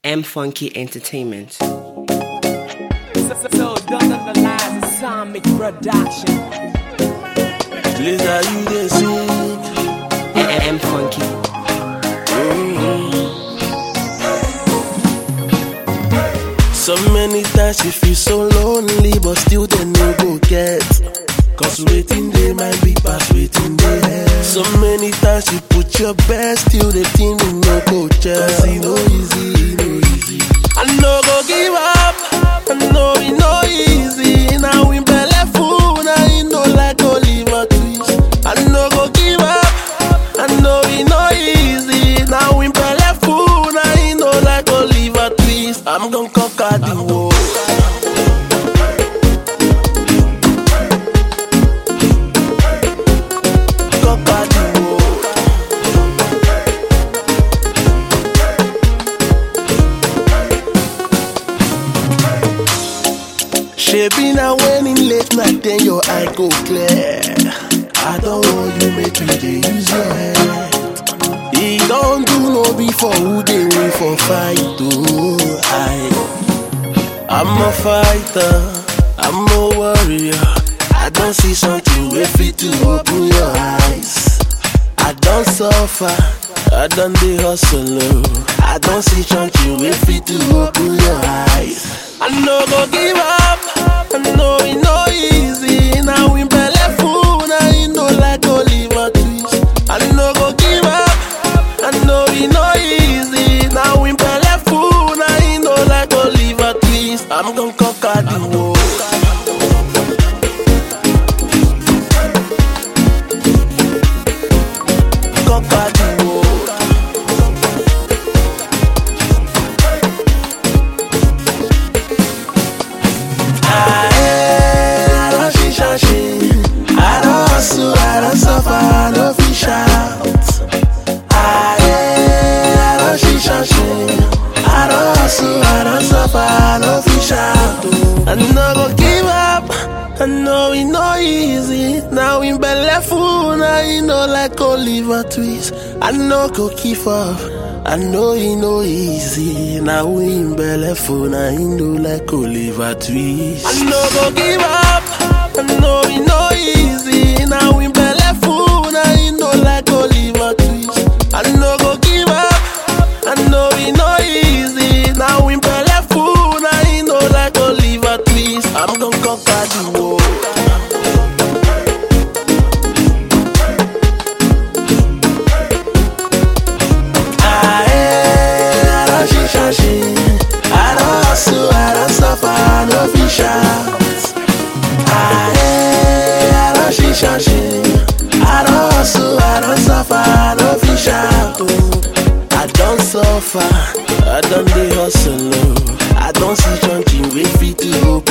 M Funky Entertainment. So, so don't analyze a Sonic production. Later you dey sing. M Funky. So many times you feel so lonely, but still they no go get. Cause waiting they might be past waiting they have. So many times you put your best, still the thing you no go check. Cause it no easy, it no easy. I no go give up, I know it no easy. Now we belly full, now you know like Oliver Twist. I no go give up, I know it no easy. Now we belly full, now you know like Oliver Twist. I'm gonna conquer the world. Conquer the world. Shebi na when in late night then your eye go clear. I don't want you make you dey use your head. He don't do no before who dey win for fight oh. I, I'm a fighter, I'm a warrior. I don't see something wey fit to open your eyes. I don't suffer, I don't dey hustle. oh. I don't see something wey fit to open your eyes. I no go give up, I know it no easy. Now we belly full, now you know like Oliver Twist. I no go give up, I know it no easy. Now we belly full, now you know like Oliver Twist. I'm gonna conquer the world. Conquer the world. I don't see shashin. I don't hustle, I don't suffer, I don't fish out. I don't see shashin. I don't hustle, I don't suffer, I don't fish out. I no go give up. I know it no easy. Now in belly full, now you know like Oliver Twist. I know go keep up. I know it no easy. Now we in belly full, now you know like Oliver Twist. I know go give up. I know it no easy. Now we belly full, now you know like Oliver Twist. I know go give up. I know it no easy. Now we belly full, now you know like Oliver Twist. I'm gonna conquer the world. I don't see shashin. I don't hustle, I don't suffer, I don't fish out. I don't see shashin. I don't hustle, I don't suffer, I don't fish out. oh. I don't suffer, I don't dey hustle. oh. I don't see something wey fit to